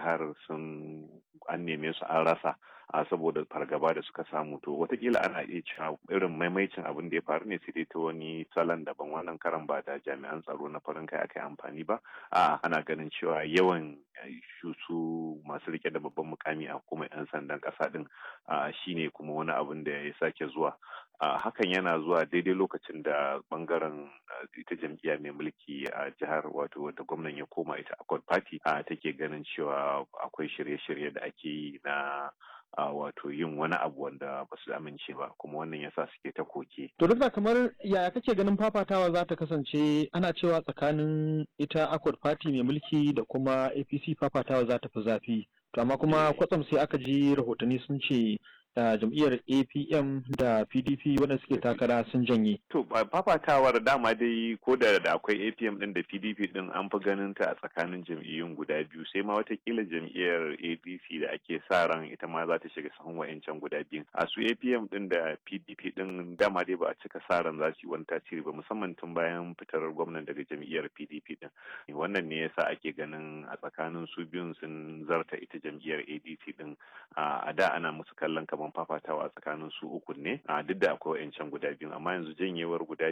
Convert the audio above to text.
jihar sun an neme su an rasa a saboda fargaba da suka samu to watakila ana iya cewa irin maimaicin abin da ya faru ne sai dai ta wani salon daban wannan karan ba da jami'an tsaro na farin kai aka yi amfani ba a ana ganin cewa yawan su masu rike da babban mukami a kuma 'yan sandan ƙasa din shine kuma wani abin da ya sake zuwa hakan yana zuwa daidai lokacin da bangaren ita jam'iyya mai mulki a jihar wato wata gwamnan ya koma ita accord party take ganin cewa akwai shirye-shirye da ake yi na a wato yin wani abu wanda ba su amince ba kuma wannan yasa suke ta koke. To duk da kamar yaya kake ganin fafatawa za ta kasance ana cewa tsakanin ita Accord Party mai mulki da kuma APC fafatawa za ta fi zafi. To amma kuma kwatsam sai aka ji rahotanni sun ce da jam'iyyar apm da pdp waɗanda suke takara sun janye. to fafatawar dama dai ko da da akwai apm din da pdp din an fi ganin ta a tsakanin jam'iyyun guda biyu sai ma watakila jam'iyyar apc da ake sa ran ita ma za ta shiga sahun wa'ancan guda biyu a su apm din da pdp din dama dai ba a cika sa ran za su yi wani tasiri ba musamman tun bayan fitar gwamnan daga jam'iyyar pdp din wannan ne yasa ake ganin a tsakanin su biyun sun zarta ita jam'iyyar adc din a da ana musu kallon kamar zaman fafatawa tsakanin su uku ne a duk da akwai wa'ancan guda biyu amma yanzu janyewar guda